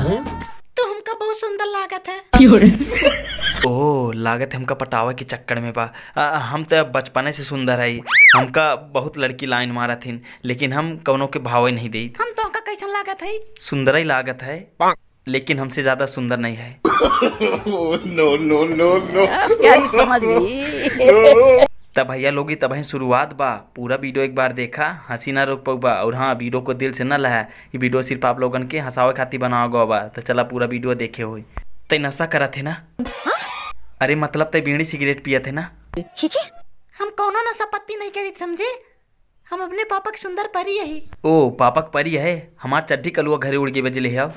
तो हमका बहुत सुंदर लागत है ओ लागत हमका पटावा के चक्कर में बा आ, हम तो बचपने से सुंदर है हमका बहुत लड़की लाइन मारा थीन लेकिन हम कौनों के भाव नहीं दी हम तो का कैसन लागत है सुंदर ही लागत है लेकिन हमसे ज्यादा सुंदर नहीं है क्या समझ गई तब भैया लोगी तब ही शुरुआत बा पूरा वीडियो एक बार देखा हंसी ना रोक पाऊ बा और हाँ वीडियो को दिल से न लहा ये वीडियो सिर्फ आप लोगन के हंसावे खातिर बनावा गवा बा तो चला पूरा वीडियो देखे होई तय नशा करा थे ना अरे मतलब तय बीड़ी सिगरेट पिया थे ना छीछे हम कौनो नशा पत्ती नहीं करी समझे हम अपने पापा के सुंदर परी यही ओ पापक परी है हमार चड्ढी कलुआ घरे उड़ के बजले है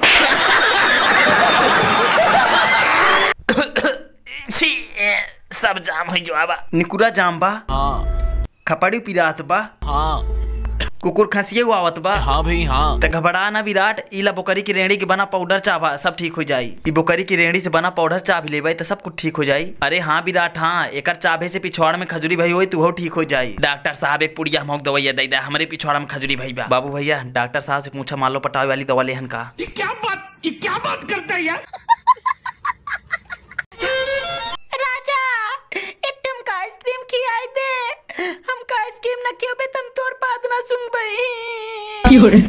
छी, ए, सब जाम हो जो आबा निकुरा जाम बा हाँ खपड़ी पिरात बा हाँ कुकुर खसिए आवत बा हाँ भाई हाँ त घबरा ना विराट इला बोकरी की रेड़ी के बना पाउडर चाबा सब ठीक हो जाई ई बोकरी की रेड़ी से बना पाउडर चा भी लेबै त सब कुछ ठीक हो जाई अरे हाँ विराट हाँ एकर चाभे से पिछवाड़ में खजूरी भई होई तुहो ठीक हो जाई डॉक्टर साहब एक पुड़िया हमक दवाइया दे दे हमरे पिछवाड़ा में खजूरी भई बा बाबू भैया डॉक्टर साहब से पूछा मालो पटावे वाली दवा लेहन का राजा एक टमका आइसक्रीम खियाई दे हमका आइसक्रीम न खियोबे तुम तोर बात ना सुन बई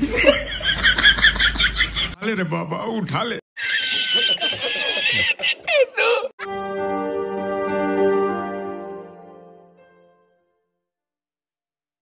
रे बाबा उठा ले